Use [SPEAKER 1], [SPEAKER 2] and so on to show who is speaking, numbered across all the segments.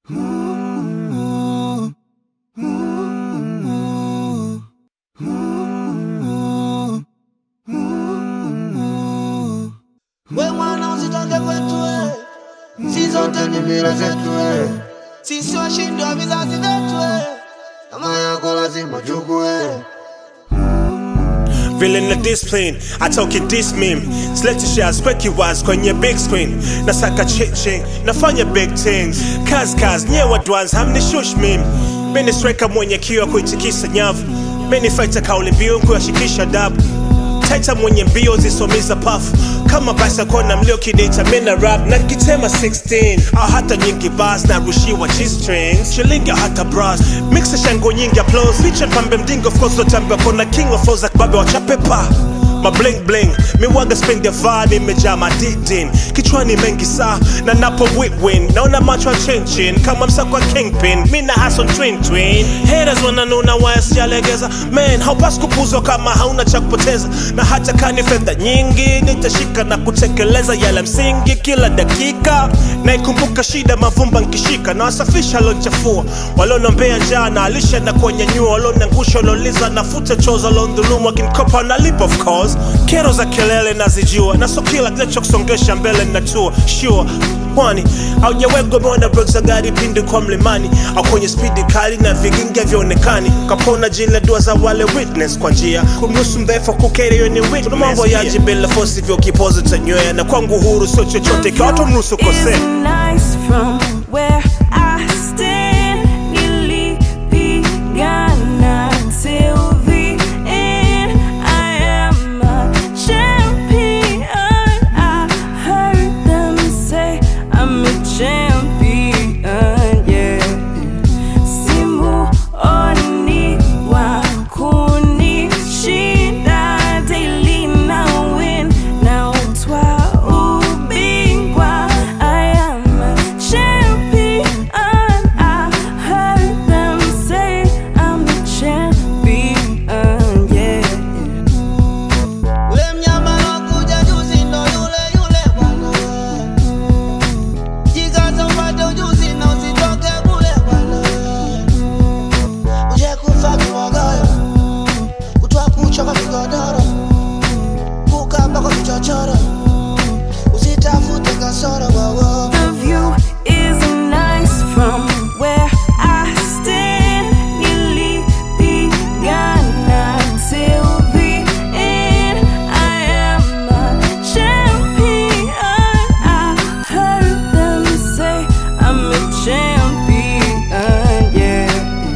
[SPEAKER 1] We mwana usitoke kwetu we, si zote ni mila zetu we, sisi washindi wa vizazi vyetu we, kama yako lazima uchukue.
[SPEAKER 2] Vile na discipline atoke this meme Select share speki wise kwenye big screen Nasaka chiching nafanya big things Kaz kaz nyewa dwans hamni shush meme Mini striker mwenye kiwa kuitikisa nyavu Mini fighter kauli mbiu kuyashikisha dabu Taita mwenye mbio zisomiza pafu kama basa kona mlio kideta mina rap na kitema 16 au hata nyingi bas na rushiwa g-strings shilingi au hata bras mixa shango nyingi applause feature pambe mdingo of course lotambia kona king of flows akibabe wachapepa ma bling bling miwaga spend ya vani imejaa madidin kichwani mengi saa na napo win naona macho ya chinchin kama msako wa kingpin mi na hason twin twin haters wananuna waya sijalegeza man haupasi kupuzwa kama hauna cha kupoteza na hata kani fedha nyingi nitashika na kutekeleza yale msingi kila dakika naikumbuka shida mavumba nkishika na wasafisha lonchafua walionombea njaa na alisha na kuwanyanyua walionangusha walioliza nafuta choza waliondhulumu wakinikopa nalipa of course kero za kelele nazijua na so kila kinachokusongesha mbele natua sure kwani aujawegomona brek za gari pindi kwa mlimani au kwenye spidi kali na vigingi vyaonekani kapona jile dua za wale witness kwa njia kumruhusu mdhaifu kukeri hiyo ni witness. Kuna mambo yaji bila fosi vyo kipozo tanywea na kwangu huru sio chochote kwa watu mruhusu kosea
[SPEAKER 3] It's nice from where I stand. Nilipigana till the end. I am a champion. I heard them say I'm a champion. Yeah. Simuoni wa kunishinda daily na win na utwa ubingwa I am a champion I heard them say I'm a champion yeah
[SPEAKER 1] Ule mnyama alokuja juzi ndo yule yule bwana. Jikaze upate ujuzi na usitoke kule bwana. Uje kufa kibogoyo, kutwa kucha kwa kigodoro, kukamba kwa kichochoro, usitafute kasoro wowo.
[SPEAKER 3] The view is nice from where I stand. Nilipigana till the end. I am a champion. I heard them say I'm a champion. Yeah.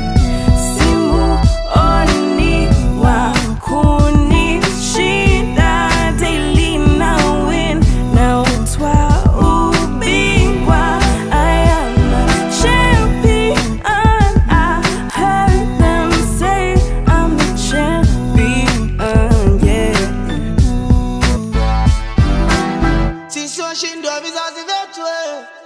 [SPEAKER 3] Simuoni wa kunishinda daily na win na utwa ubingwa I am a champion I heard them say I'm a champion yeah
[SPEAKER 1] Sisi washindi wa vizazi vyetu eh.